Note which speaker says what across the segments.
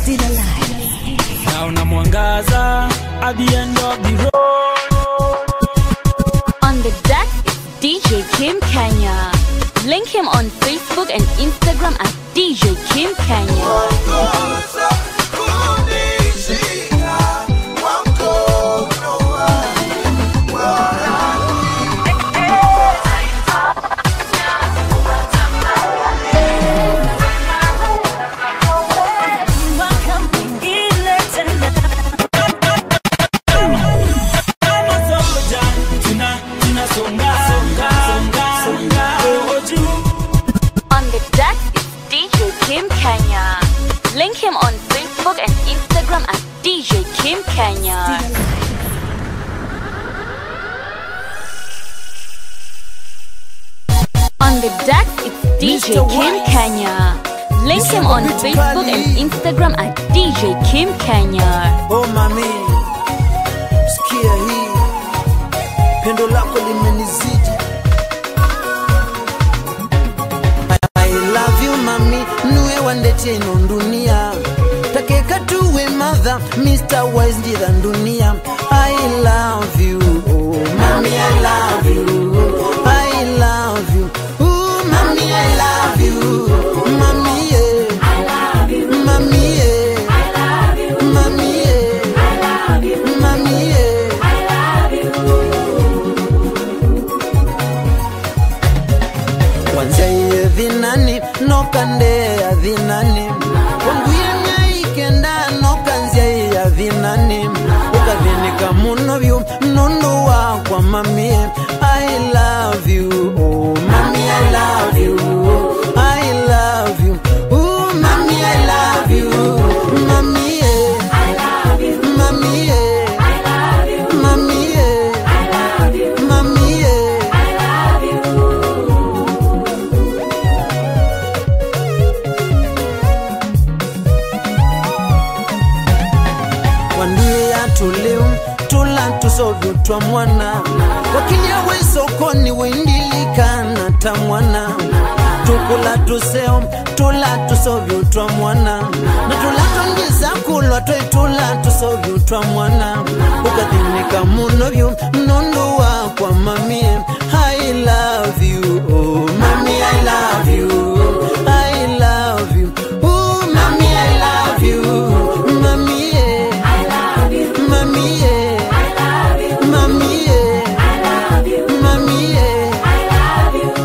Speaker 1: still alive.
Speaker 2: naona mwangaza at the end of the road
Speaker 3: On the deck is DJ Kim Kenya. Link him on Facebook and Instagram at DJ Kim Kenya.
Speaker 2: Kama songa jani, tuna- tunasonga, songa, songa, songa, roho juu.
Speaker 3: On the deck is DJ Kim Kenya. Link him on Facebook and Instagram at DJ Kim Kenya. On the deck it's DJ
Speaker 4: Mr.
Speaker 3: Kim
Speaker 4: Wise.
Speaker 3: Kenya. Link him on
Speaker 4: Mr.
Speaker 3: Facebook and
Speaker 4: Kali.
Speaker 3: Instagram at DJ Kim Kenya.
Speaker 4: Oh mami, sikia hii, pendo lako limenizidi. I love you mami, nuwe wandete ino dunia takeka tuwe mother, Mr. Wise ndira dunia. I love you, oh mami, I love you, I love you, oh mami, I love you, mami, yeah. Mami, yeah. Mami, yeah. Mami, yeah. wanzaiye dhinani nokandeya dhinani wanguyenya ikenda nokanzyaia dhinani ukathinika muno vyu nundu wakwa mamie i love you oh, mami i love you i love you oh, mami i love you mami yeah. mami yeah. mami yeah. mami yeah. wanduye atuliu tula tusovyo twa mwana wakilia we sokoni wendilikana ta mwana tukula tuseo tula tusovyo twa mwana na tula tongiza kulwa twe tula tusovyo twa mwana ukathinika muno vyu nundu wakwa mamie I love you oh mami I love you I love you oh mami I love you mami yeah. Mami, yeah. Mami, yeah. Mami, yeah.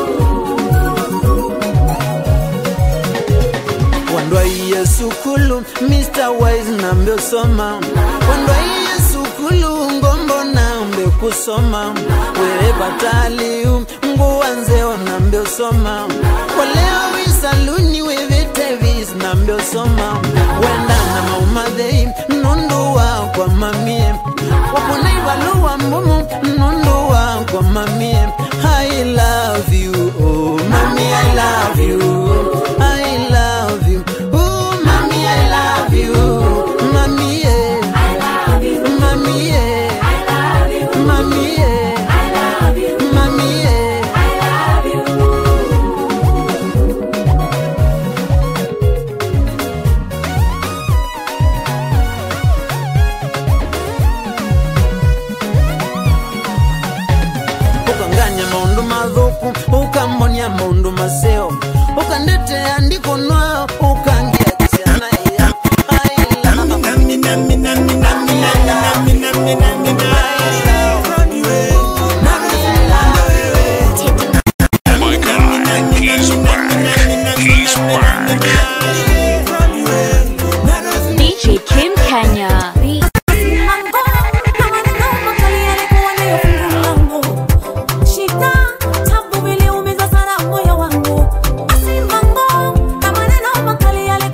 Speaker 4: wandwaiye sukulu mr wise nambe soma wandwaiye sukulu ngombo nambe kusoma were bataliu nguwanzeo nambe soma waleo wisaluni wevitevis nambe soma wendana maumadhei nundu wakwa mamie waponai valuwa mbumu nundu wakwa mamie i love you oh mami i love you i love you oh mami i love you mami yeah. mami yeah. mami yeah. mami yeah. ukanganya maundu mathuku ukambonia maundu maseo ukandetea ndikunwa ukangia ciana iya
Speaker 5: My God, he's back. He's back.
Speaker 3: DJ Kim Kenya.
Speaker 6: Shida, tabu viliumiza sana moyo wangu. Basi mango, na maneno makali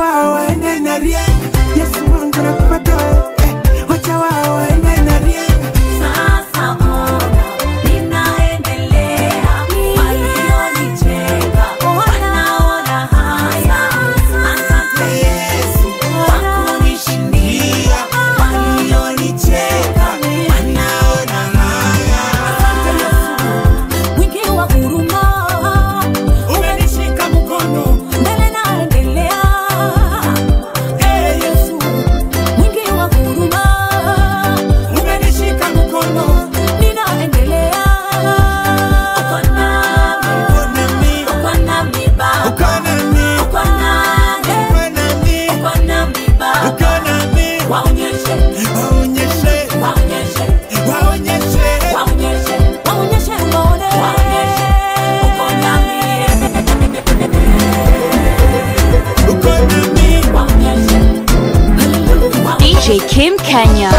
Speaker 1: wao waende na rieng yesu wangu nakupata eh, wacha wao waende na rieng
Speaker 6: Sasa ona ninaendelea, walionicheka wanaona haya. Asante Yesu kwa kunishindia, walionicheka wanaona haya. Asante Yesu mwingi wa huruma, umenishika mkono mbele naendelea. Ee Yesu mwingi wa huruma umenishika mkono ninaendelea uko nami uko nami baba uko nami uko nami baba waonyeshe waonyeshe waonyeshe waonyeshe waonyeshe waonyeshe uone waonyeshe uko nami uko nami waonyeshe
Speaker 3: DJ Kim Kenya.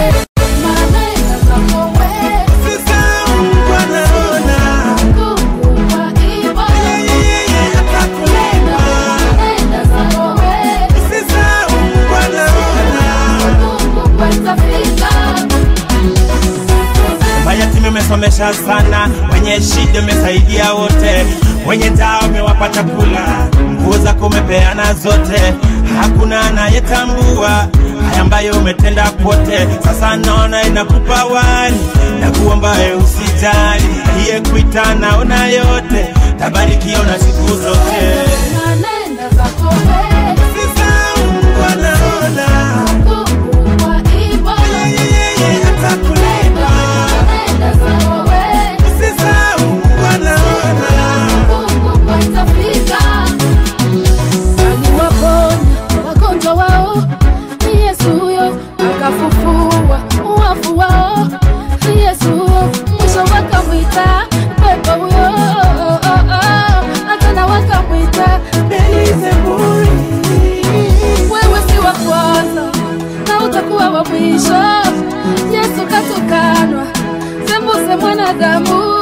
Speaker 2: Mayatima umesomesha sana, wenye shida umesaidia wote, wenye njaa umewapa chakula, nguo zako umepeana zote, hakuna anayetambua haya ambayo umetenda kwote. Sasa naona inakupa wali na kuomba we usijali, iye kuita naona yote, tabarikiwa na siku zote.
Speaker 7: aliwaponya wagonjwa wao ni yesu huyo akafufua wafu wao ni yesu huyo mwisho wakamwita pepo huyo hata wakamwita belizebuli wewe si wa kwanza na utakuwa wa mwisho yesu katukanwa sembuse mwanadamu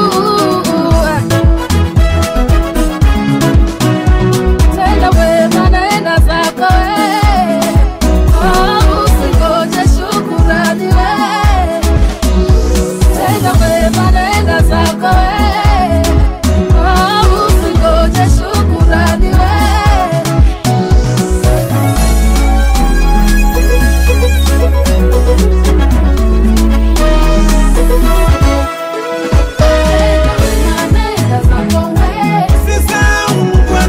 Speaker 7: tenda wema naenda zako we Oh, usingoje shukurani we tenda wema naenda zako we Oh, usingoje shukurani we Naenda zako we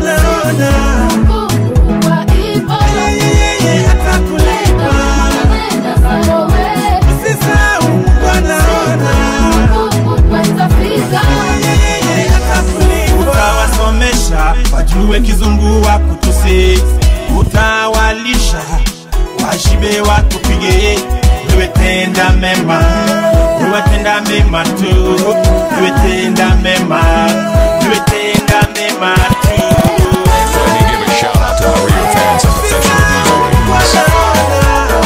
Speaker 2: utawasomesha wajue kizungu wa kutusi, utawalisha washibe wakupige. Wewe tenda mema, wewe tenda mema tu, wewe tenda mema, wewe tenda mema tu.
Speaker 5: Let me give a shout out to my real fans and professional DJs.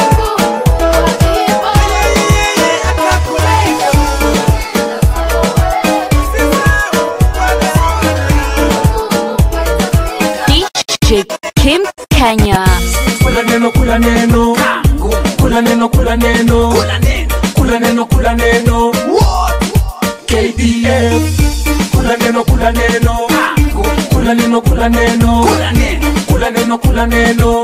Speaker 3: DJ Kim Kenya.
Speaker 1: kula neno kula neno kula neno kula neno kula neno kula neno KDF kula neno kula neno kula neno kula neno kula neno kula neno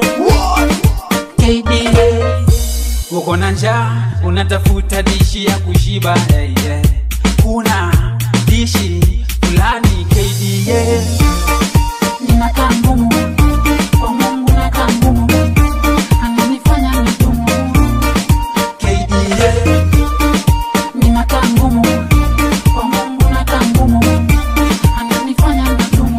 Speaker 1: KDF
Speaker 8: uko na njaa unatafuta dishi ya kushiba hey, yeah. kuna dishi fulani KDA
Speaker 7: Ninakaa ngumu kwa Mungu, nakaa ngumu, ananifanya nigumu.
Speaker 1: KDA
Speaker 7: Ninakaa ngumu kwa Mungu, nakaa ngumu, ananifanya nigumu.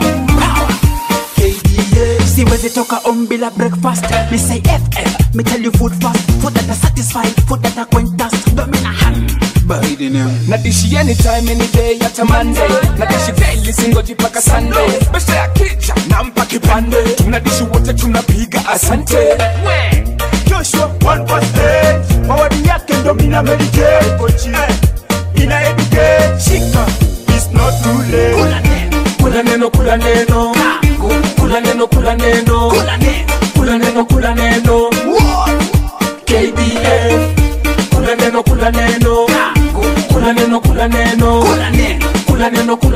Speaker 1: KDA
Speaker 8: siwezi toka om bila breakfast me say ff me tell you food fast food that are satisfied food that are going dust domina hand baridi ni
Speaker 1: nadishi anytime any day hata monday nadishi daily singoji paka sunday besha ya kija nampa kipande tunadishi wote tunapiga asante joshua 1 mawadi yake ndo mina meditate Eh, ina educate shika it's not too late kula neno kula neno kula neno kula neno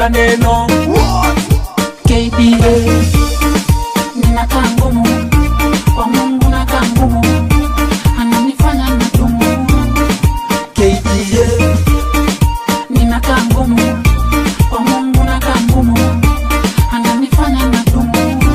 Speaker 1: kula neno
Speaker 7: KDA ninakaa ngumu kwa Mungu nakaa ngumu ananifanya nadumu
Speaker 4: KDA
Speaker 7: ninakaa ngumu kwa Mungu nakaa ngumu ananifanya nadumu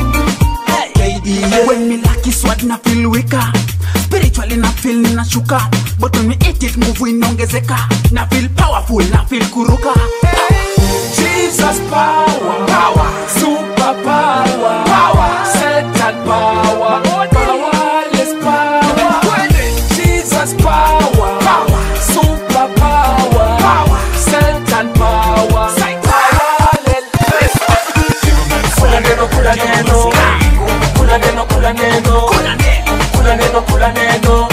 Speaker 4: KDA
Speaker 8: When me lucky sword na feel weaker Spiritually na feel ninashuka But when me eat it nguvu inaongezeka Na feel powerful na feel kuruka
Speaker 1: Jesus power, power, super power, power, Satan power, powerless power. Jesus power, power, super power, power, Satan power, powerless. Kula neno, kula neno, kula neno, kula neno, kula neno, kula neno.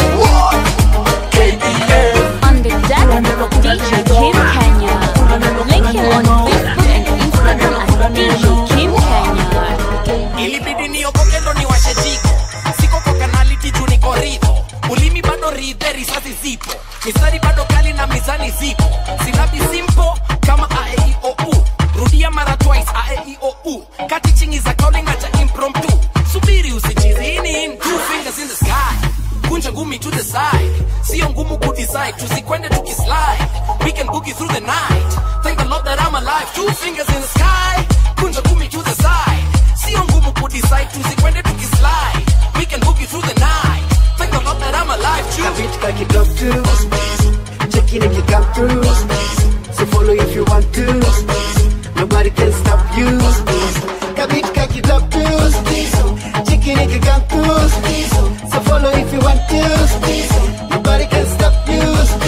Speaker 1: KDA.
Speaker 3: On the deck, DJ Kim Kenya. Link him on Facebook and Instagram at DJ Kim Kenya.
Speaker 9: ilibidi niokoke ndo niwashe jiko siko kwa kanaliti juu niko ridho ulimi bado ridhe risasi zipo mistari bado kali na mizani zipo silabi simpo kama aeiou rudia mara twice aeiou kati chingi za calling acha impromptu subiri usichizini two fingers in the sky kunja ngumi to the side sio ngumu kudecide tusikwende tukislide we can boogie through the night thank the lord that i'm alive two fingers in the sky kunja ngumi to the side sio ngumu kudecide tusikwende tukislide we can boogie through the night thank the lord that i'm alive two
Speaker 4: Kabit kaki doctor Check in if you come through So follow if you want to Nobody can stop you Kabit kaki doctor Check in if you come through So follow if you want to Nobody can stop you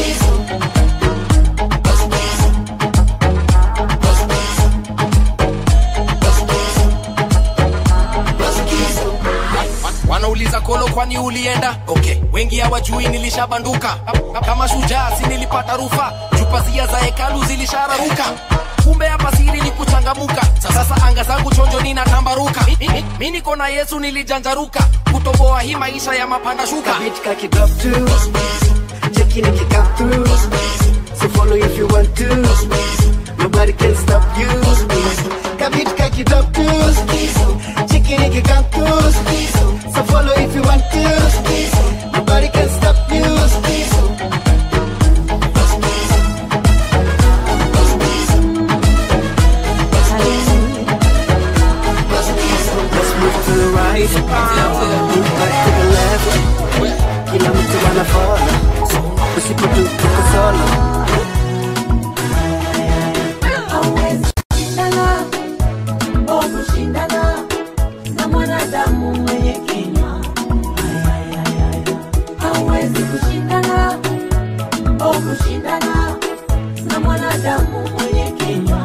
Speaker 9: wanauliza kolo kwani ulienda okay wengi hawajui nilishabanduka kama shujaa si nilipata rufa jupazia za hekalu zilishararuka kumbe hapa siri ni kuchangamuka sasa anga zangu chonjo ninatambaruka Mi- mi- mi niko na yesu nilijanjaruka kutoboa hii maisha ya mapanda shuka
Speaker 4: Kabit kaki doctor Check in if you come through So follow if you want to Nobody can stop you Kabit kaki doctor Check in if you come through So follow if you want to Nobody can stop you Let's move to the right Move back to the left Kila mtu anafollow Usipotu tuko solo
Speaker 6: kushindana oh kushindana na mwanadamu mwenye kinywa hauwezi kushindana oh kushindana na mwanadamu mwenye kinywa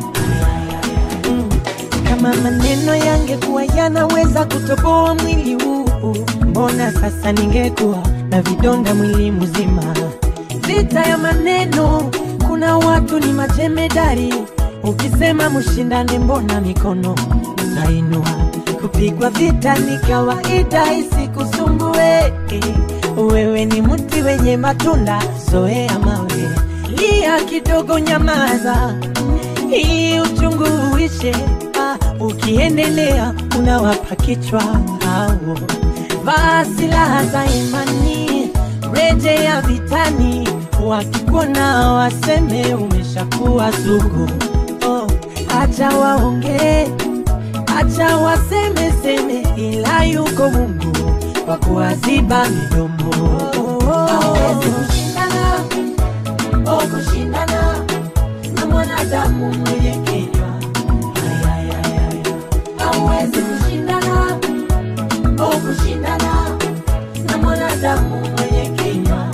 Speaker 10: kama maneno yangekuwa yanaweza kutoboa mwili huu mbona sasa ningekuwa na vidonda mwili mzima vita ya maneno kuna watu ni majemedari ukisema mshindane mbona mikono utainua kupigwa vita ni kawaida isikusumbue wewe ni mti wenye matunda zoea mawe lia kidogo nyamaza hii uchungu uishe ah, ukiendelea unawapa kichwa hao vaa silaha za imani rejea vitani wakikuona waseme umeshakuwa sugu oh, acha waongee acha waseme seme ila yuko mungu wa kuwaziba midomo
Speaker 6: hauwezi kushindana oh kushindana na mwanadamu mwenye kinywa hauwezi kushindana oh kushindana na mwanadamu mwenye kinywa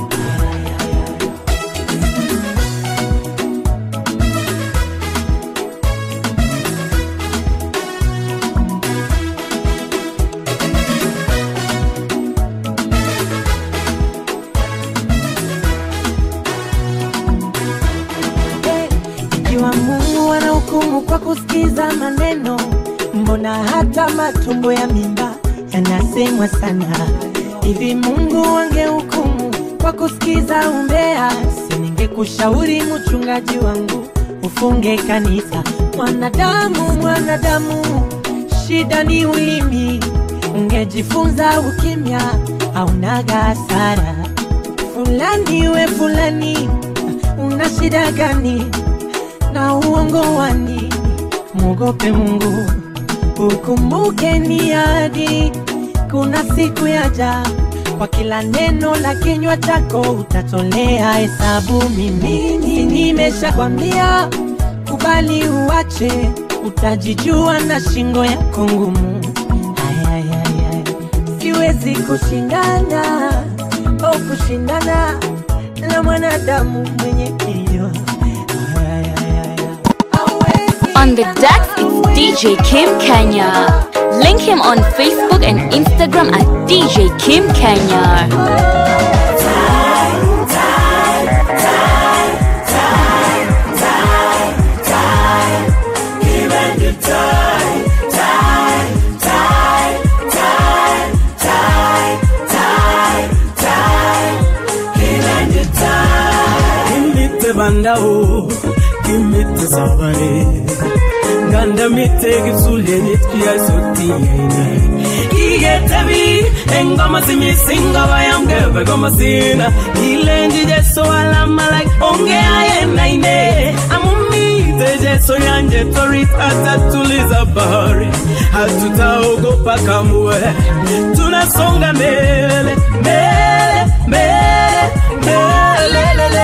Speaker 10: ikiwa mungu anahukumu kwa kusikiza maneno mbona hata matumbo ya mimba yanasemwa sana hivi mungu angehukumu kwa kusikiza umbea siningekushauri mchungaji wangu tufunge kanisa. Mwanadamu, mwanadamu, shida ni ulimi. Ungejifunza ukimya, haunaga hasara. Fulani we fulani, una shida gani na uongo wani? Mwogope Mungu, ukumbuke ni ahadi, kuna siku yaja kwa kila neno la kinywa chako utatolea hesabu. Mimi nimeshakwambia, kubali uache, utajijua na shingo yako ngumu. Ay, ay, ay, ay. Siwezi kushindana au kushindana na mwanadamu mwenye kilio. Ay, ay, ay, ay, ay.
Speaker 3: On the decks, it's DJ Kim Kenya. Link him on Facebook and Instagram at DJ Kim Kenya.
Speaker 11: Kimite bandao, kimite sabare. Ganda mite gizule nitkia soti yene. Igetebi, engoma simisinga bayamge begoma sina. Ilenji jeso alama like onge ayena ine. Amumi jeso yanje tori tata tuliza bahari. Hatutaogopa kamwe. Tunasonga mbele, mbele, mbele, mbele, mbele,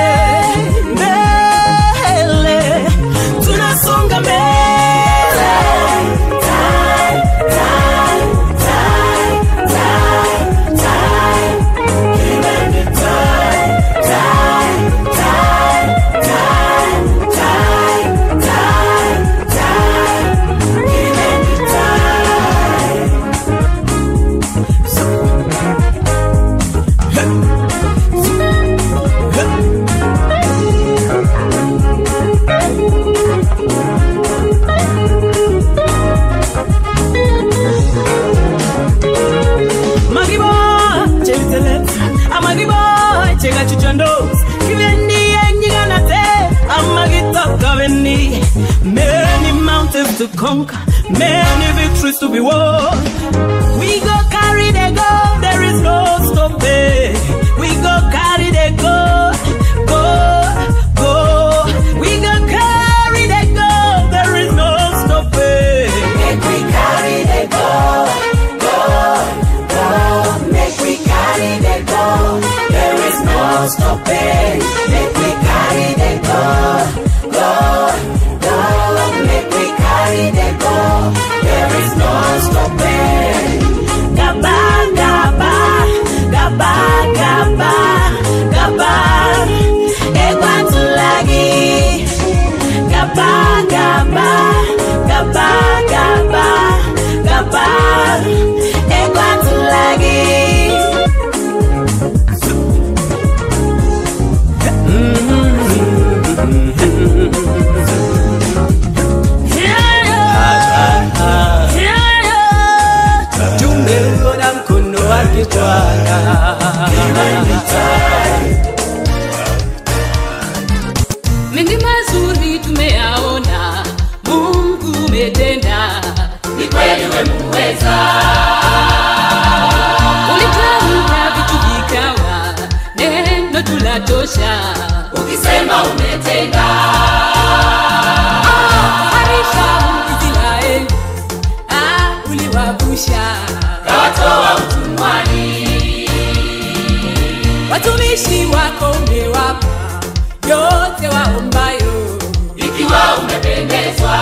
Speaker 11: mbele. Tunasonga mbele. Magibo, chevitele, amagibo, chega chuchando, kivendi enyiganate, amagita kaveni. Many mountains to conquer, many victories to be won. We go carry the gold, there is no stopping. We go carry the gold, gold, gold. We go carry the gold, there is no stopping.
Speaker 6: Make we carry the gold, gold, gold. Make we carry the gold. There is no stopping. Make we carry the gold, gold, gold. Make we carry the gold. There is no stopping.
Speaker 11: Gaba, gaba, gaba, gaba, gaba. Ekwatulagi. Gaba, gaba, gaba, gaba, gaba. Ekwatulagi. Tumeuona mkono wake Bwana.
Speaker 12: mengi mazuri tumeyaona mungu umetenda ni kweli wemuweza ulitamka vitu vikawa neno tulatosha ukisema umetenda Ah, harisha israeli ah, uliwavusha kawatoa utumwani watumishi wako umewapa yote waombayo ikiwa umependezwa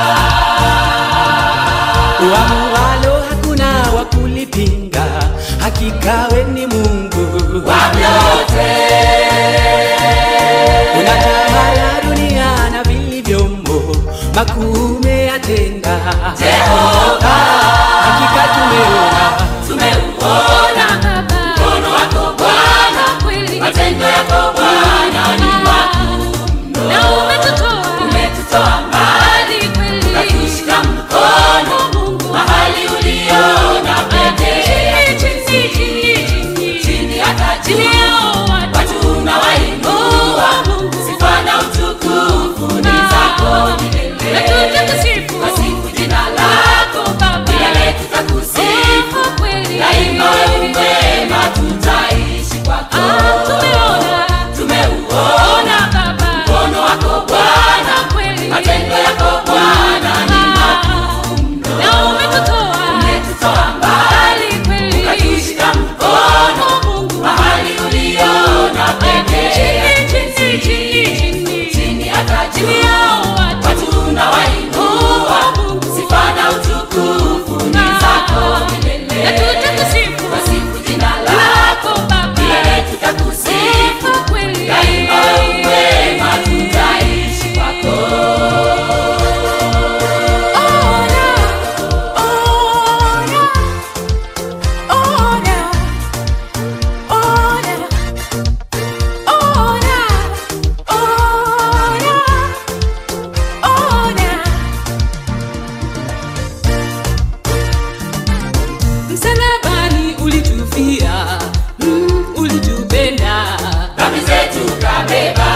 Speaker 11: Uamualo hakuna wa kulipinga, hakika we ni Mungu
Speaker 12: wa vyote.
Speaker 11: unatawala dunia na vilivyomo, makuu umeyatenda
Speaker 12: Jehova.
Speaker 11: hakika tumeona
Speaker 12: tumeuona mkono wako Bwana, matendo yako Bwana ni makuu na umetutoa umetutoa mbali kweli, ukatushika mkono mahali uliona pekee chini chini chini chini hata chini yao watu unawainua sifa na utukufu ni zako msalabani ulitufia mm, ulitupenda
Speaker 6: dhambi zetu kabeba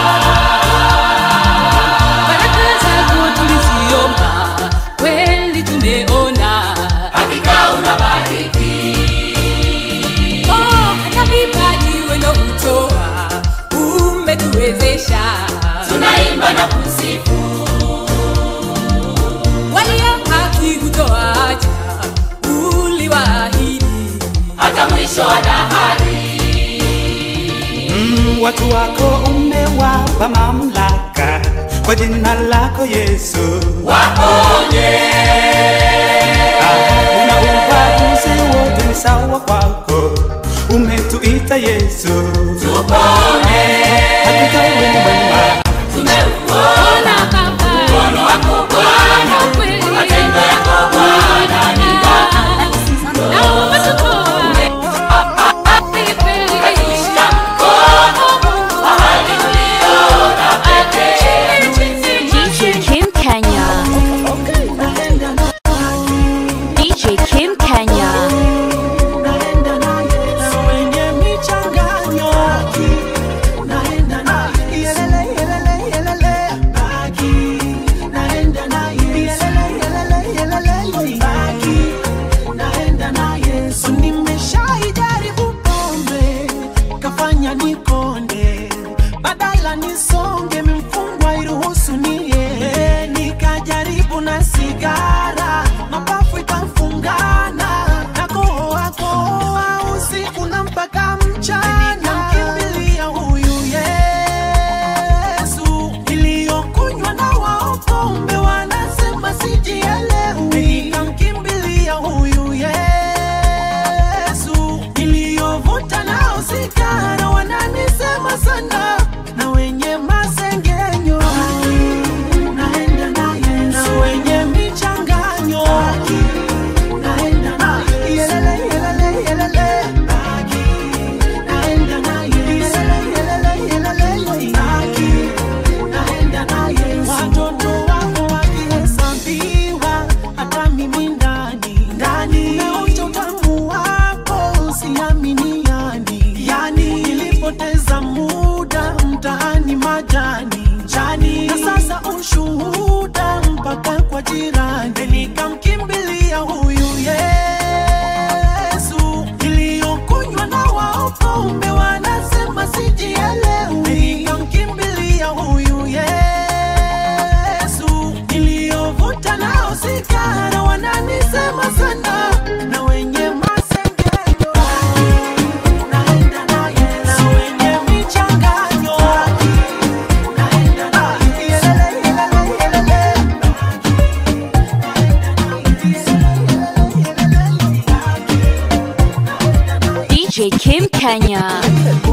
Speaker 12: baraka zako tuliziomba kweli tumeona
Speaker 6: hakika unabariki
Speaker 12: oh, hata vipaji wendo kutoa umetuwezesha
Speaker 6: tunaimba na kusifu
Speaker 12: walio haki kutoacha uliwaahidi
Speaker 6: hata mwisho wa dahari
Speaker 8: Mm, watu wako umewapa mamlaka kwa jina lako Yesu,
Speaker 6: waponye
Speaker 8: una ubaguzi wote ni sawa kwako, umetuita Yesu,
Speaker 6: tupone
Speaker 8: hakika wewe ni mwema.
Speaker 6: tumeuona mkono wako Bwana matendo yako Bwana ni Umeshika mkono mahali uliona pekee
Speaker 3: DJ Kim Kenya. DJ Kim Kenya.
Speaker 4: wenye michanganyo nimeshaijaribu pombe kafanya nikonde badala nisonge mimfungwa iruhusu nie nikajaribu na sigara mapafu ikamfungana nakohoa kohoa usiku na mpaka mchana kimbilia huyu Yesu iliyokunywa na waopombe wanasema sijielewi nikamkimbilia huyu Yesu iliyovuta nao sigara wananisema sana na wenye masengenyo naenda na Yesu na wenye michanganyo naenda na yelele yelele yelele naenda na Yesu yelele yelele yelele naenda na Yesu watoto wako wakihesabiwa hata mimi ndani ndani naonja utamu wako siamini yani yani nilipoteza muda mtaani majani jani na sasa ushuhuda mpaka kwa jirani nikamkimbilia huyu Yesu iliyokunywa na waopombe wanasema sijielewi nikamkimbilia huyu Yesu iliyovuta nao sigara wananisema sana na wenye masengenyo naenda na Yesu na wenye michanganyo naenda na yelele yelele yelele
Speaker 3: DJ Kim Kenya.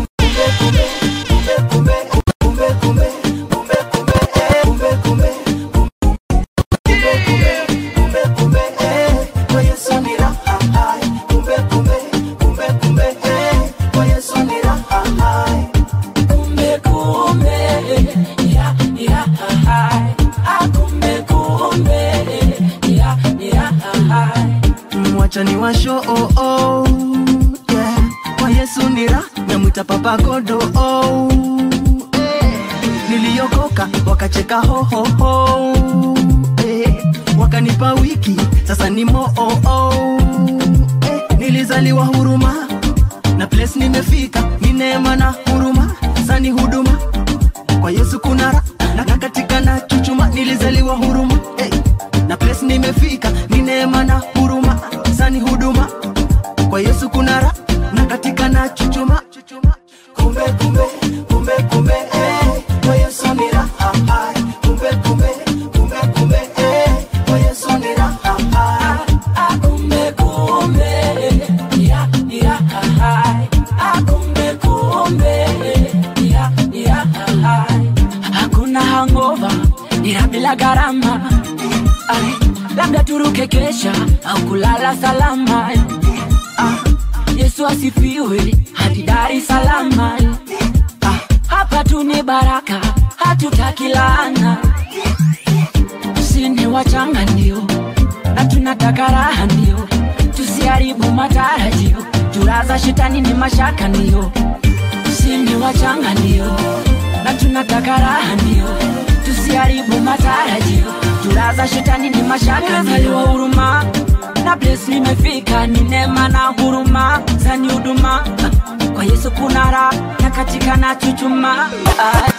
Speaker 4: mwacha ni washo oh, oh, yeah. kwa yesu nira namwita papa godo oh, eh. niliokoka wakacheka hohoho eh. wakanipa wiki sasa ni moo oh, oh, eh. nilizaliwa huruma na place nimefika ni neema na huruma sani huduma kwa yesu kuna ra na na katika na chuchuma nilizaliwa huruma eh. na place nimefika ni neema na huruma sani huduma kwa yesu kuna ra na katika na chuchuma kumbe kumbe kumbe kumbe eh. kwa yesu ni raha hai. kumbe kumbe kumbe kumbe eh. kwa yesu ni raha hai.
Speaker 6: kumbe kumbe ya ya hai kumbe kumbe ya ya hai hakuna hangova ila bila gharama Ai, labda turuke kesha au kulala salama ah, yesu asifiwe hadi dar es salaam ah, hapa tu ni baraka hatutaki laana sini wachanga ndio na tunataka raha ndio tusiharibu
Speaker 13: matarajio juraza shetani ni mashaka ndio usini wachanga ndio na tunataka raha ndio tusiharibu matarajio juraza shetani ni mashaka ndio huruma na bles nimefika ni neema na huruma zani huduma kwa yesu kuna raha na katika na chuchuma ah.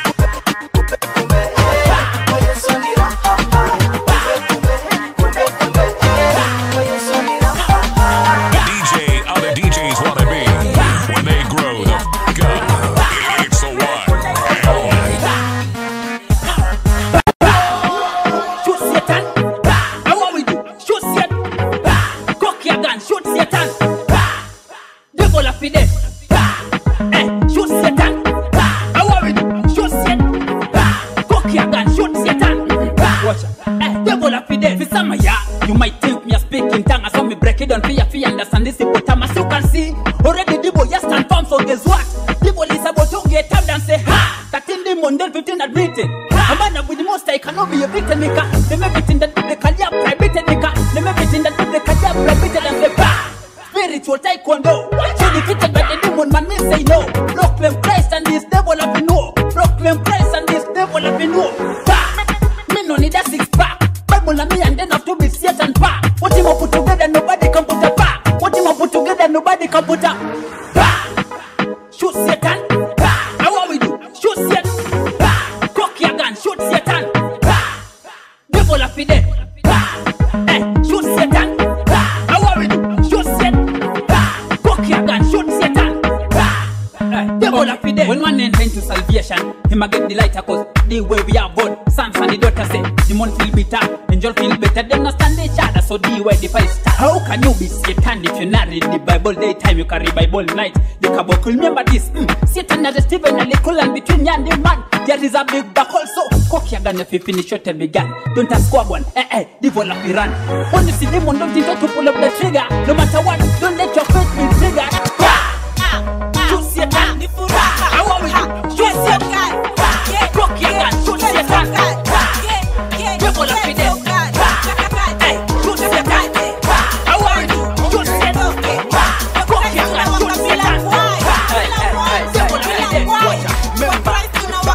Speaker 5: DJ other DJs wanna be when they grow the f up. It's the one and only.
Speaker 8: Shoot Satan. How are we do? Shoot Satan. Cock your gun. Shoot Satan. Devil of the dead. Eh, shoot Satan. How are we do? Shoot Satan. Cock your gun. Shoot Satan. Watch out. Eh, devil of the dead. For some of ya, you might think me a speaking tongue. I saw me break it down for ya, for you understand this hippopotamus. You can see already the boy just stand firm. So guess what? The boy is about to get tapped and say ha. 13 demon, then 15 admitted. A man with the most I cannot be a victim maker. Them everything that they can have prohibited maker. Them everything that they can have prohibited and say bah. Spiritual taekwondo. So defeated by the demon, man, me say no. Proclaim Christ and this devil have been no. Proclaim Christ and this devil have been no. Bah. Me no need a six pack. Bible and me and then have to be Satan pack. What him up put together, nobody can put a pack. What him up put together, nobody can put a bah. Shoot Satan. Bah. How are we do? Shoot Satan. Bah. Cock your gun. Shoot Satan. Bah. Devil of the dead. Bah. Eh, shoot Satan. Bah. How are we do? Shoot Satan. Bah. Cock your gun. Shoot Satan. Bah. Eh, devil of the dead. When one enter into salvation, him a get the lighter cause the way we are born. Sons and the daughter say, demon feel bitter, angel feel better. Them not stand each other, so the way the fight start. How can you be Satan if you not read the Bible daytime? You carry Bible night. The caboclo, remember this. Mm. Satan and the Stephen and the cool and between you and the man. There is a big back also. Cock your gun if you finish your tell me gun. Don't ask squab one. Eh eh, devil of Iran. When you see demon, don't think to pull up the trigger. No matter what, don't let your faith be triggered. Shoot Satan. How are we do? Shoot Satan. Cock your gun. Shoot Satan. Devil of the dead. Hey, shoot Satan. How are we do? Shoot Satan. Cock your gun. Shoot Satan. Hey, hey, hey. Devil of the dead. Watch out.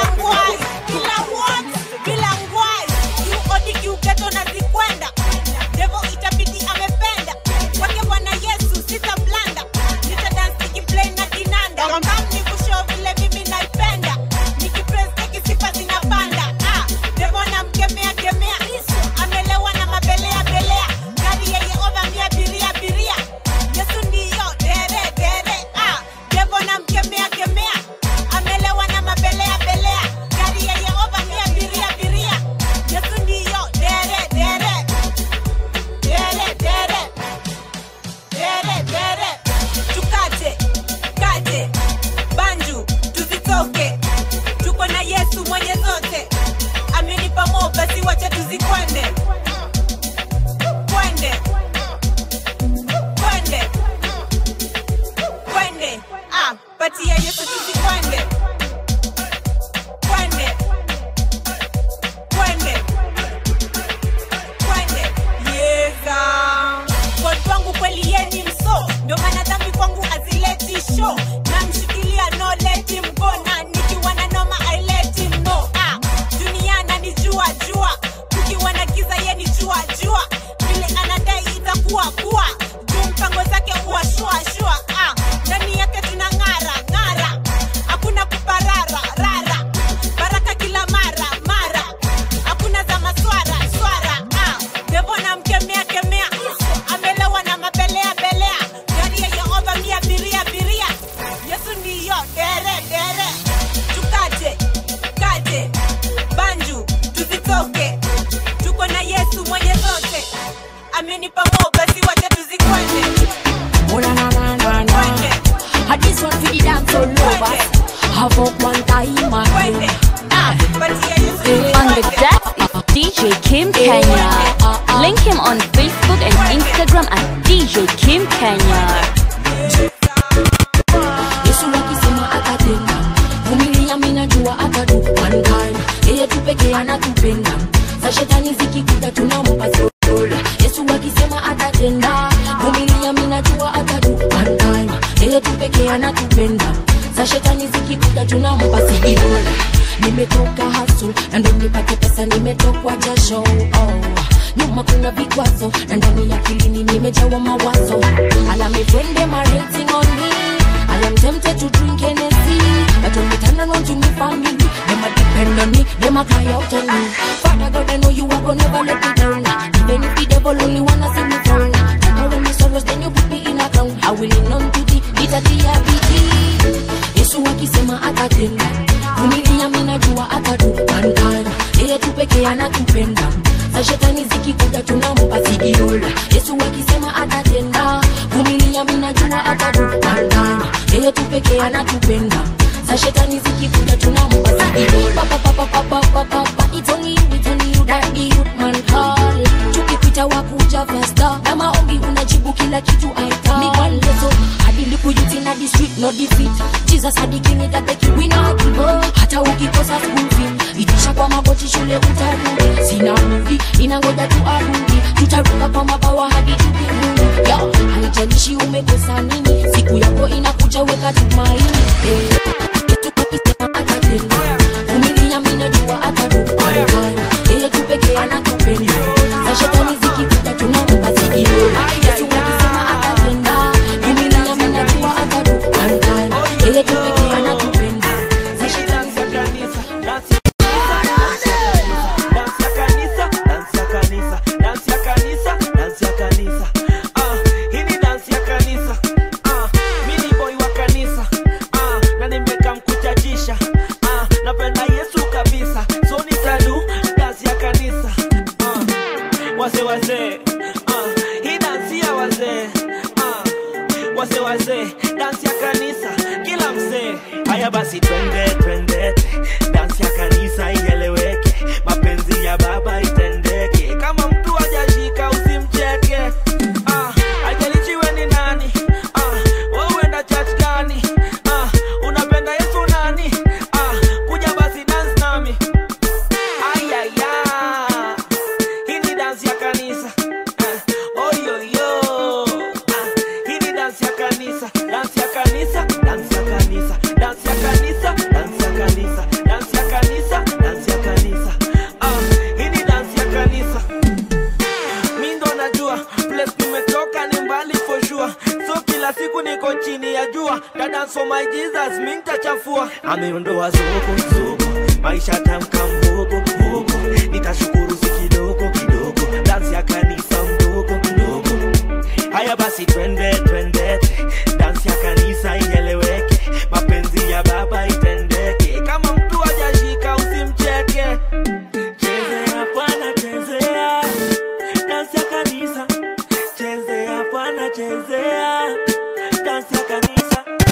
Speaker 14: Kemea, kemea, amelewa na mabelea belea, gari ya Yehova ni abiria abiria, Yesu ndiyo dere dere, dere dere, dere dere, tukate kate banju tuzitoke, tuko na Yesu mwenye zote, amenipa mo basi wacha tuzikwende kwende kwende kwende ah, patia Yesu tuzikwende kwende kwende kwende yeza watu wangu kweli yeni mso ndio maana dhambi kwangu azileti show namshikilia no let him go na nikiwa na noma I let him know ah, dunia nanijua jua kukiwa na giza yeni jua jua vile anadai itakuwa kuwa juu mpango zake huwa shua shua ah, ndani yake tuna ng'ara ng'ara hakuna kuparara rara baraka kila mara mara hakuna za maswara swara ah, devo na mkemea kemea amelewa na mabelea belea gari ya yehova mia biria biria yesu ndiyo dere dere tukaje kaje banju tuzitoke tuko na yesu mwenye zote amenipa mo basi wacha tuzikwende
Speaker 15: Oh na na na na na. I just want to the dance all over. Have up one time, man.
Speaker 3: On the deck is DJ Kim Kenya. Link him on Facebook and Instagram at DJ Kim Kenya.
Speaker 15: Yesu akisema atatenda, vumilia, mimi najua atadu one time. Yeye tu pekee anatupenda, za shetani zikikuja tunampa soul. Yesu akisema atatenda, vumilia, mimi minajua atadu one time yeye tu pekee anatupenda za shetani zikikuja tunampa sigidola nimetoka hasul na ndo nipate pesa nimetokwa jasho oh. nyuma kuna vikwazo na ndani ya kilini nimejawa mawazo alamifrende marating on me I am tempted to drink Hennessy But when we turn around to me family Them a depend on me, them a cry out on me Father God, I know you are gonna never let me down Even if the devil only wanna see me down Take away my sorrows, then you put me in a crown I will lean on to thee, bita diabiti Yesu akisema atatenda Vumilia mimi najua atadu One time, yeye tu pekee anatupenda za shetani zikikuja tunampa sigirola yesu akisema atatenda vumilia mimi najua atadu one time yeye tu pekee anatupenda za shetani zikikuja tunampa sigirola pa pa pa pa pa pa pa pa it's only you it's only you that the youth man call tukipita wakuja festa na maombi unajibu kila kitu aita mi one lezo hadi likuyuti na the street no defeat jesus hadi king that the king we not give up hata ukikosa school fee itisha kwa magoti shule utarudi sina mudi inangoja tu arudi tutaruka kwa mabawa hadi tupiguni yo haijalishi umekosa nini siku yako inakuja weka tumaini eh. Yesu akisema atatenda. Vumilia mimi najua atarudi. Yeye tu pekee anatupenda za shetani zikikuja tunampa sigirola yesu akisema atatenda vumilia mimi najua atarudi One time. yeye tu pekee anatupenda za shetani
Speaker 2: wazee wazee ah, hii dansi ya wazee ah, wazee wazee dansi ya kanisa kila mzee haya basi twende twende dansi ya kanisa ieleweke mapenzi ya baba itendeke kama mtu hajashika usimcheke ah, haijalishi we ni nani ah, wewe uenda church gani ah, unapenda yesu nani ah, kuja basi dance nami ayaya hii ni dansi ya kanisa eh, oyoyo ah, hii ni dansi ya kanisa dansi ya kanisa dansi ya kanisa dansi ya kanisa dansi ya kanisa dansi ya kanisa dansi ya kanisa ah, hii ni dansi ya kanisa mi ndo najua place nimetoka ni mbali for sure so kila siku niko chini ya jua dance for my jesus mi nitachafua ameondoa zuku zuku maisha tamka mbogo mbogo nitashukuru si kidogo kidogo dansi ya kanisa mdogo mdogo haya basi twende twende dansi ya kanisa ieleweke mapenzi ya baba itendeke kama mtu hajashika usimcheke chezea bwana chezea dansi ya kanisa chezea bwana chezea dansi ya kanisa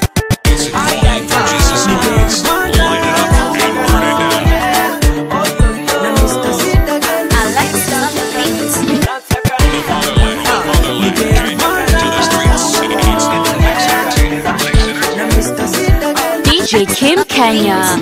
Speaker 3: DJ Kim Kenya.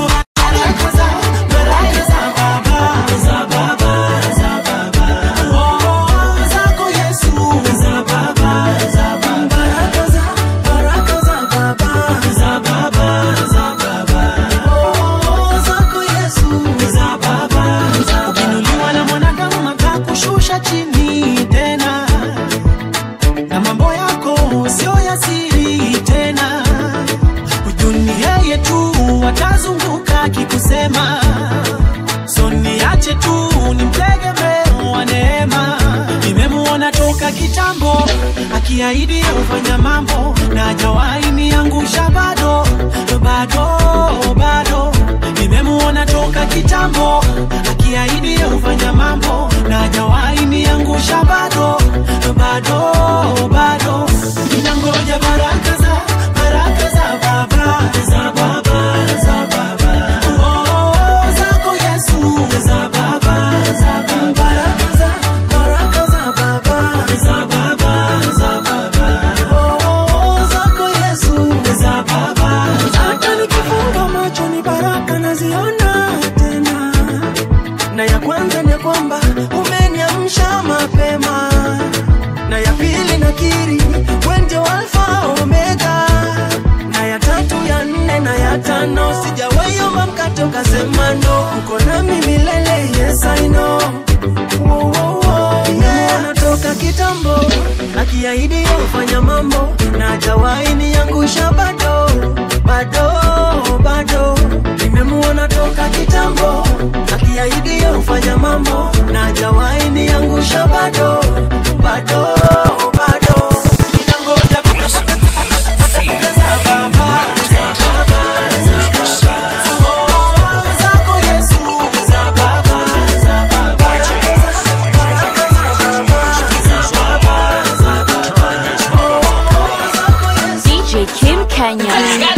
Speaker 11: ukinuliwa na mwanadamu atakushusha chini tena na mambo yako sio ya siri tena ujuni yeye tu atazunguka akikusema so niache tu ni mtegemeo wa neema nimemuona toka kitambo akiahidi ufanya mambo na hajawahi niangusha bado bado bado nimemuona toka kitambo akiahidi ufanya mambo na hajawahi niangusha bado bado bado ninangoja baraka za baraka za baba za baba za baba oh, zako Yesu za baba za baba baraka za baraka za baba za baba za baba oh, zako Yesu za baba hata nikifunga macho ni baraka naziona tena na ya kwanza ni kwamba umeniamsha mapema na ya pili nakiri
Speaker 4: ndio alfa omega na ya tatu ya nne na ya tano sijawaiomba mkate ukasema no uko nami milele yes I know Wo, wo, wo, yeah. natoka kitambo akiahidi ufanya mambo na hajawahi niangusha bado bado bado nimemuona toka kitambo akiahidi ufanya mambo na hajawahi niangusha bado bado bado ninangoja
Speaker 3: DJ Kim Kenya.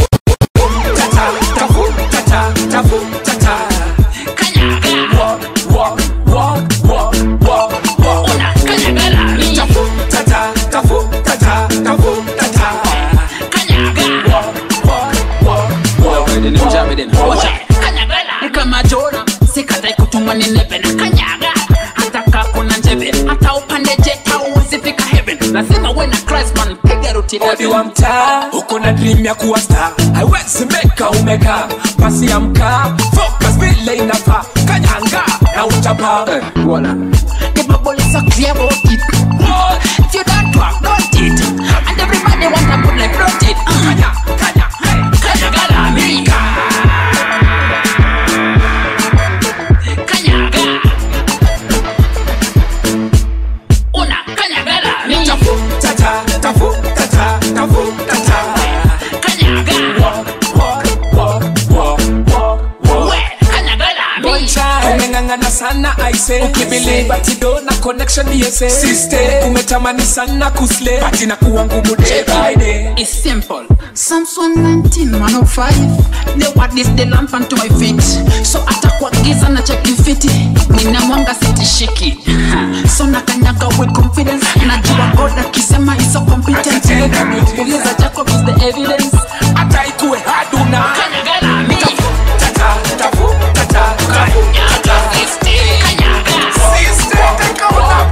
Speaker 8: Ni kama jora sikatai kutumwa ni nebe na kanyaga hata kaa kuna njeve hata upande jet hauwezi fika heaven lazima uwe na Christ man piga ruti
Speaker 1: odi wa mtaa uko na dream ya kuwa star haiwezi meka umeka basi amka focus vile inafaa kanyanga na uchapa eh, wala
Speaker 8: The bubble is so clear about it. If you don't work, don't it. And everybody want to put like don't it. Kanya, kanya, hey, kanya gala America. Kanyaga. Una kanyagala America.
Speaker 1: tafu tata tafu tata tafu tata
Speaker 8: Kanyaga.
Speaker 1: walk walk walk walk walk
Speaker 8: We, kanyagala America.
Speaker 1: umeng'ang'ana sana aise ukibili batido na connection yese siste umetamani sana kusle bati na kuwa ngumu day by day
Speaker 8: It's simple. Psalms 119, 105. The word is the lamp unto my feet. So atakuwa giza na cheki fiti. Nina mwanga sitishiki. Ha. So nakanyaga with confidence. Najua God akisema is so competent. Uliza Jacob is the evidence.
Speaker 1: hata ikuwe haduna
Speaker 8: Kanyagala mi.
Speaker 1: tata tafu tata tafu tata Siste, teka una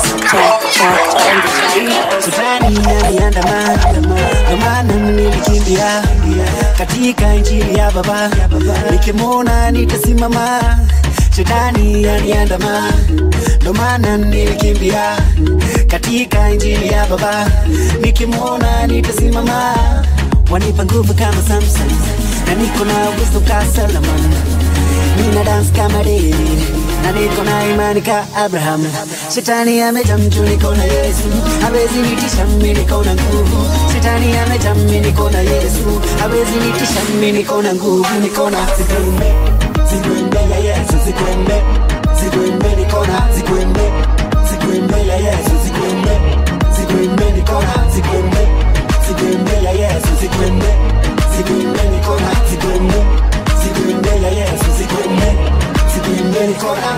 Speaker 4: Shetani aliandama, ndio maana nilikimbia katika injili ya Baba, nikimwona nitasimama. Shetani aliandama, ndio maana nilikimbia katika injili ya Baba, nikimwona nitasimama. Wanipa nguvu kama Samson, na niko na uwezo ka Solomon nina dance kama David na niko na imani ka Abraham. Shetani amejaa mtu, niko na Yesu, hawezi nitisha mimi, niko na nguvu. Shetani amejaa mimi, niko na Yesu, hawezi nitisha mimi, niko na nguvu, niko na zigwembe, zigwembe ya Yesu, zigwembe, zigwembe, niko na zigwembe, zigwembe ya Yesu, zigwembe, zigwembe, niko na zigwembe, zigwembe ya Yesu, zigwembe, zigwembe, niko na zigwembe zigwembe ya Yesu zigwembe zigwembe nikona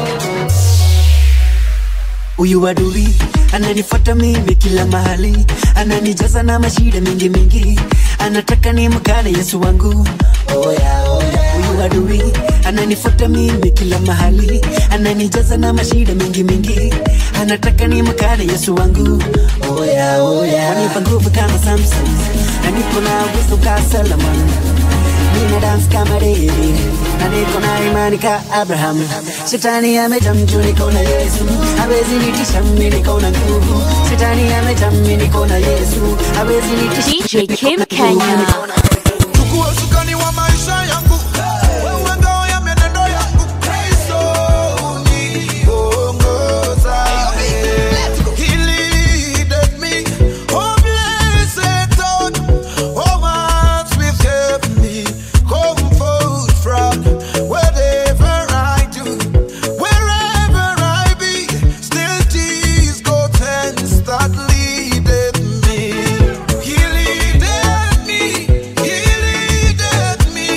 Speaker 4: Huyu adui ananifuata mimi kila mahali, ananijaza na mashida mingi mingi, anataka nimkane Yesu wangu. Oh yeah, oh yeah. Huyu adui ananifuata mimi kila mahali, ananijaza na mashida mingi mingi, anataka nimkane Yesu wangu. Oh yeah, oh yeah. Wanipa nguvu kama Samson, na niko na uwezo ka Solomon nina dance kama David na niko na imani ka Abraham. Shetani amejaa mtu, niko na Yesu, hawezi nitisha mimi, niko na nguvu. Shetani amejaa mimi, niko na Yesu, hawezi nitisha
Speaker 3: DJ Kim Kenya.
Speaker 16: chukua usukani wa maisha yangu wewe ngao ya mienendo yangu Kristo uniongoza He leadeth me oh blessed thought oh hearts with heavenly comfort from whatever I do wherever I be still Jesus God hands that leadeth me He leadeth me He leadeth me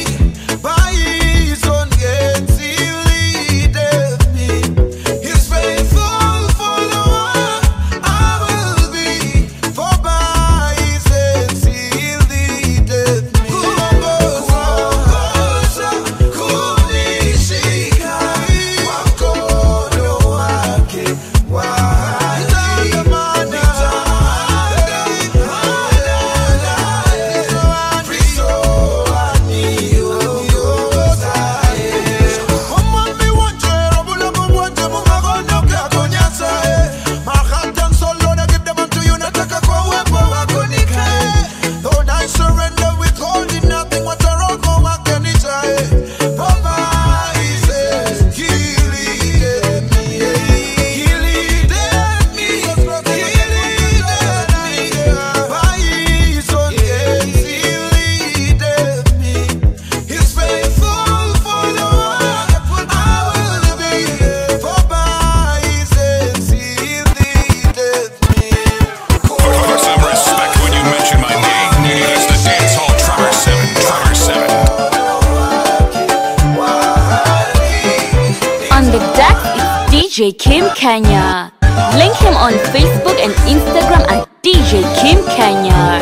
Speaker 3: DJ Kim Kenya. Link him on Facebook and Instagram at DJ Kim Kenya.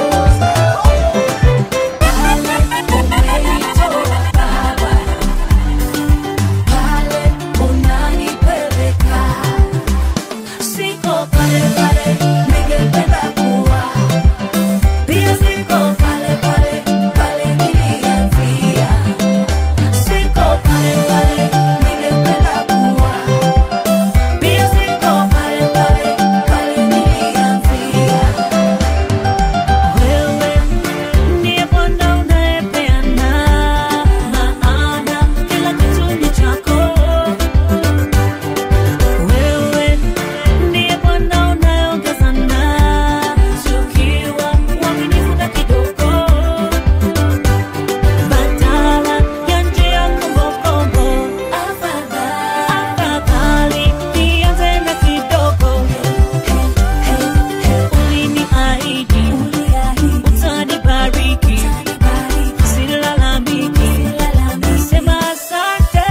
Speaker 6: Siko pale pale, ningependa kuwa. Pia siko pale pale, pale nilianzia. Siko pale pale, ningependa kuwa. Pia siko pale pale, pale nilianzia. Wewe ndiye Bwana unayepeana maana kila kitu ni chako. Wewe ndiye Bwana unayeongeza na ukiwa mwaminifu na kidogo, badala ya njia kombokombo. Afadhali nianze na kidogo. Uliniahidi utanibariki, silalamiki, sema asante.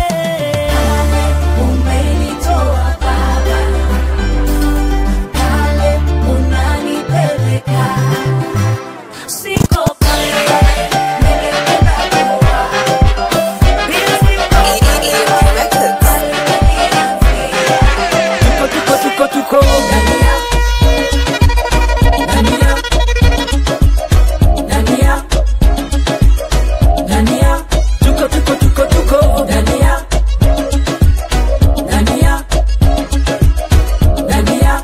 Speaker 6: Umenitoa Baba, pale unanipeleka. Siko pale pale, ningependa kuwa. Pia siko pale pale,
Speaker 8: tuko tuko tuko tuko Dania Dania Dania tuko tuko tuko tuko Dania Dania Dania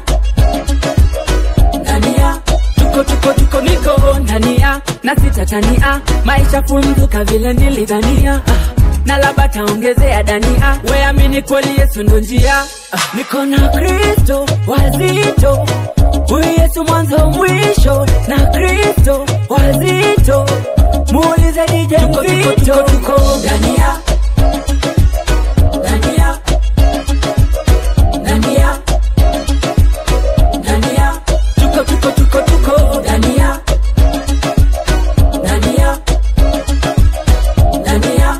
Speaker 8: Dania tuko tuko tuko niko Dania na sitatania maisha funzuka vile nilidhania ah na labda taongezea dania weamini kweli yesu ndo njia ah, niko na kristo wazito huyu yesu mwanzo mwisho na kristo wazito muulize dije mzito tuko dania dania dania dania tuko tuko tuko tuko dania dania dania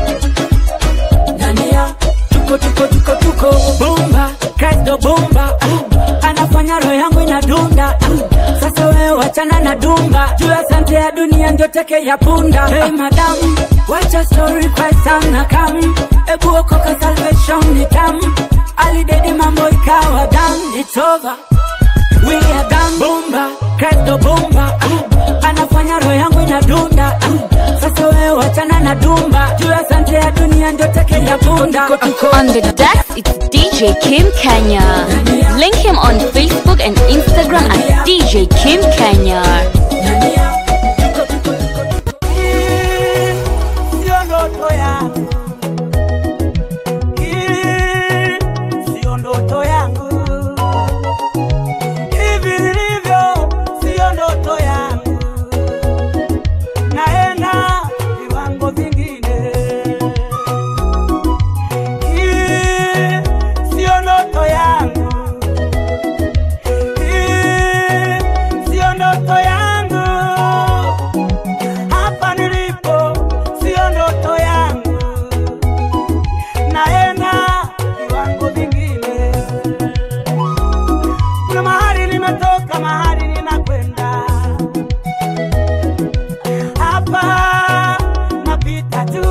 Speaker 8: Dania, tuko tuko tuko tuko bomba Kristo bomba ah, anafanya roho yangu inadunda ah, sasa wewe wachana na dumba juu ya sante ya dunia ndio teke ya punda hey madam wacha story kwa sana kam ebu okoka salvation ni tam alidedi mambo ikawa dam it's over we are done bomba Kristo bomba ah, anafanya roho yangu inadunda ah, sasa wewe wachana na dumba juu ya sante ya dunia ndio teke ya punda
Speaker 3: On the decks, it's DJ Kim Kenya. Link him on Facebook and Instagram at DJ Kim Kenya.
Speaker 11: sio ndoto yangu Hii sio ndoto yangu hivi nilivyo sio ndoto yangu naenda viwango vingine Hii sio ndoto yangu Hii sio ndoto yangu hapa nilipo sio ndoto yangu, naenda viwango vingine. Kuna mahali nimetoka, mahali ninakwenda, hapa napita tu.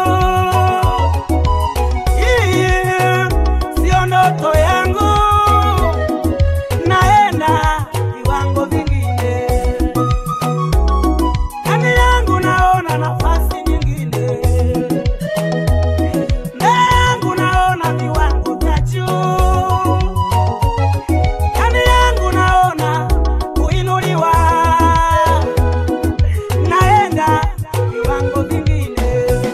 Speaker 11: Hii sio ndoto yangu, naenda viwango vingine ndani yangu naona nafasi nyingine, mbele yangu naona viwango vya juu, ndani yangu naona kuinuliwa, naenda viwango vingine,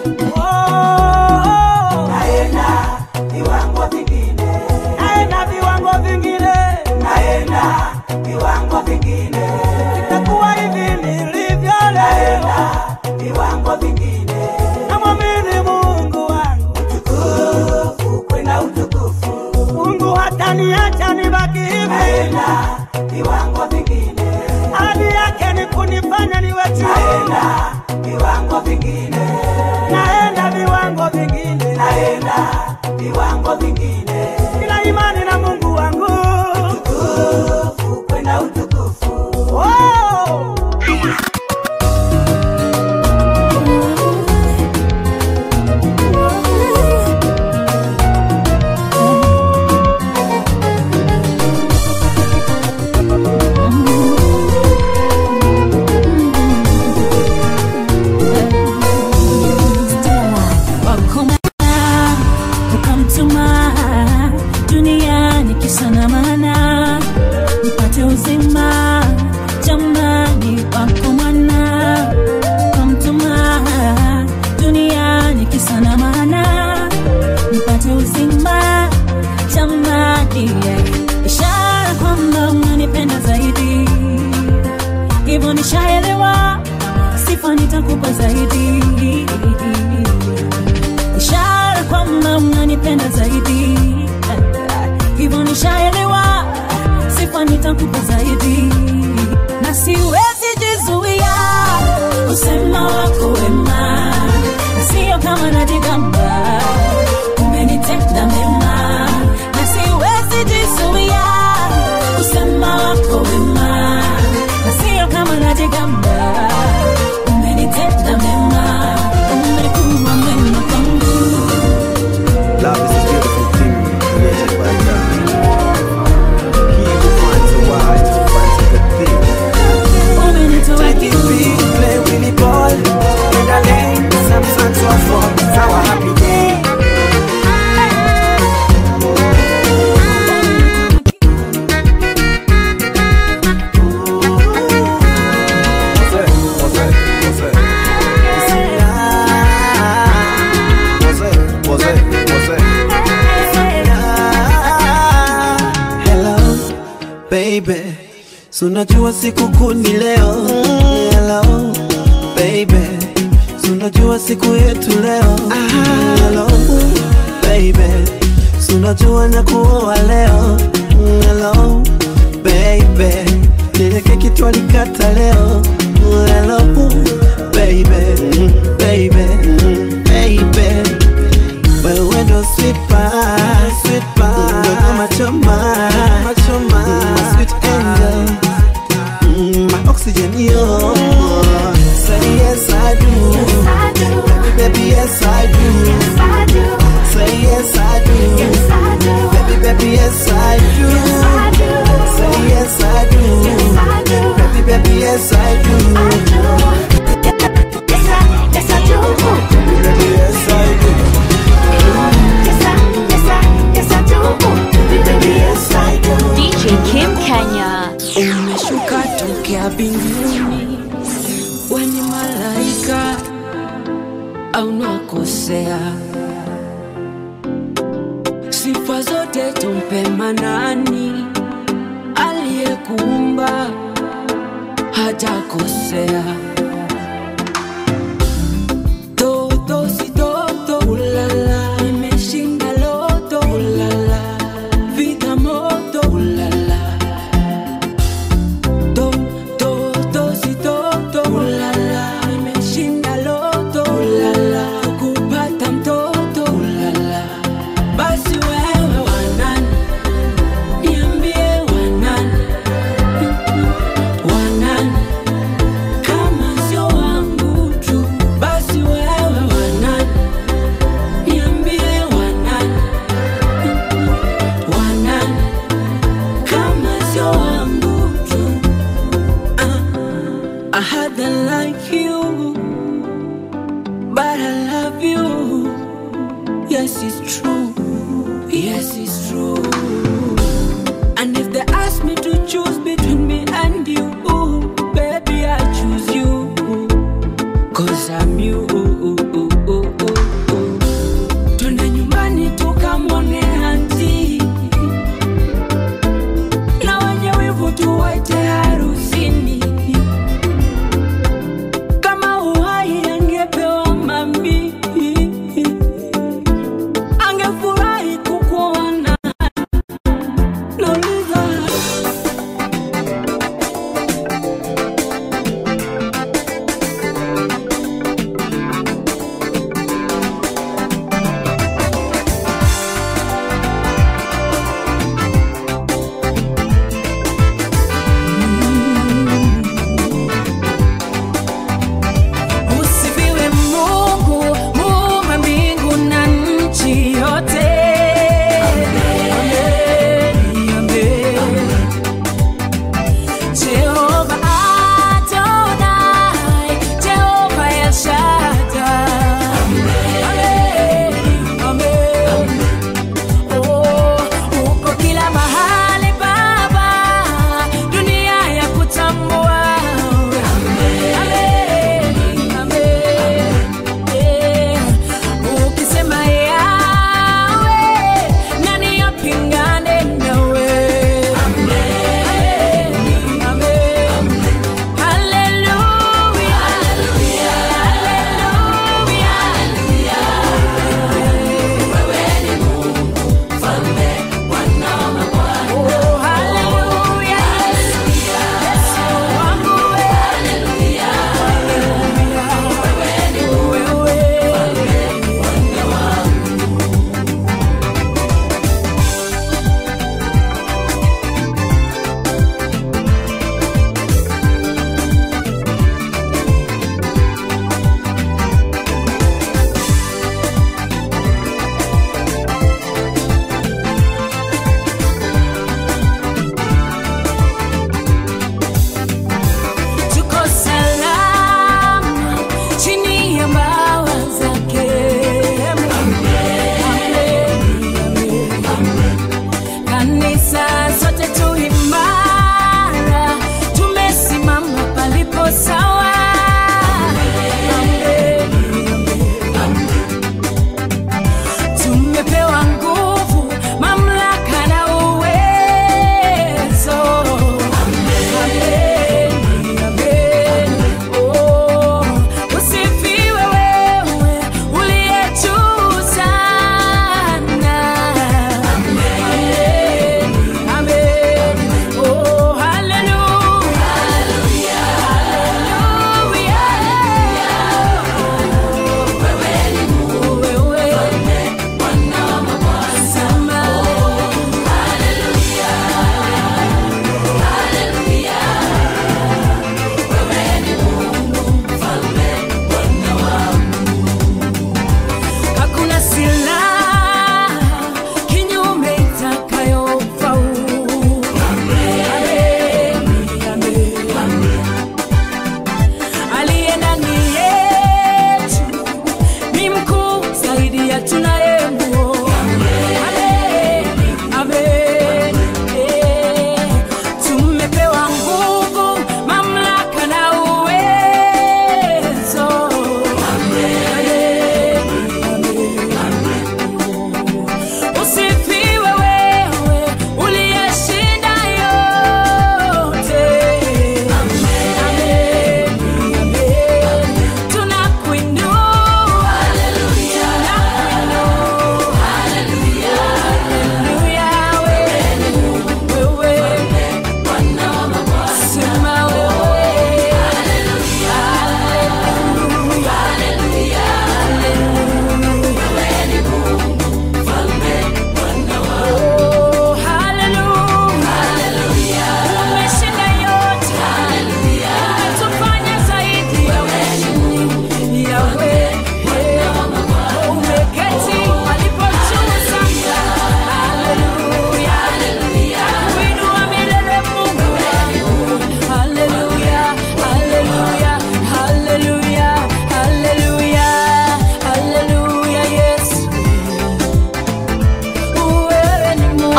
Speaker 11: oh, naenda viwango vingine, naenda viwango vingine, naenda viwango vingine, itakuwa hivi nilivyo leo, viwango vingine, namwamini Mungu wangu utukufu kwenda utukufu, Mungu hataniacha nibaki hivi, naenda viwango vingine, ahadi yake ni kunifanya niwe juu, naenda viwango vingine, naenda viwango vingine, naenda viwango vingine,
Speaker 7: hivyo nishaelewa sifa nitakupa zaidi ishara kwamba unanipenda zaidi hivyo nishaelewa sifa nitakupa zaidi na siwezi jizuia usema wako wema sio kama najigamba umenitenda mema na siwezi jizuia usema wako wema na sio kama najigamba umenitenda mema umekuwa mema kwangu
Speaker 17: Love is a beautiful thing created by God. He who finds a wife finds a good thing. Take it big, play Willy ball in the lane. Some sun to a fall, it's our happy day.
Speaker 4: Hello, baby. So unajua siku kuu ni leo. Hello, baby. So unajua siku yetu leo. Hello, baby. So unajua na kuoa leo. Hello, baby. Ile keki twalikata leo. Hello, baby. Baby. Baby. Wewe ndo sweet pie, sweet pie, ndo kama choma, choma, my sweet angel, Mm, my oxygen yo. Say yes I do, baby baby yes I do, say yes I do, baby baby yes I do, say yes I do, baby baby yes I do. Yes, I do. Baby, yes, I do.
Speaker 3: DJ Kim Kenya.
Speaker 15: umeshuka tokea binguni weni malaika au nakosea sifa zote tumpe manani aliyekuumba hajakosea toto si toto ulala imeshinda loto ulala vita moto ulala to to to si toto ulala imeshinda loto ulala kupata mtoto ulala basi wewe wanani niambie wanani wanani kama sio wangu tu basi wewe wanani niambie wanani wanani kama sio wangu tu I had them like you, but I love you. Yes, it's true. Yes, it's true. And if they ask me to choose between me and you, baby, I choose you. Cause I'm you. Twende nyumbani tukamwone anti na wenye wivu tuwaite harusini kama uhai angepewa mami angefurahi kukuona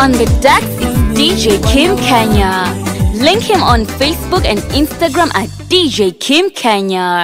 Speaker 3: On the deck is DJ Kim Kenya. Link him on Facebook and Instagram at DJ Kim Kenya.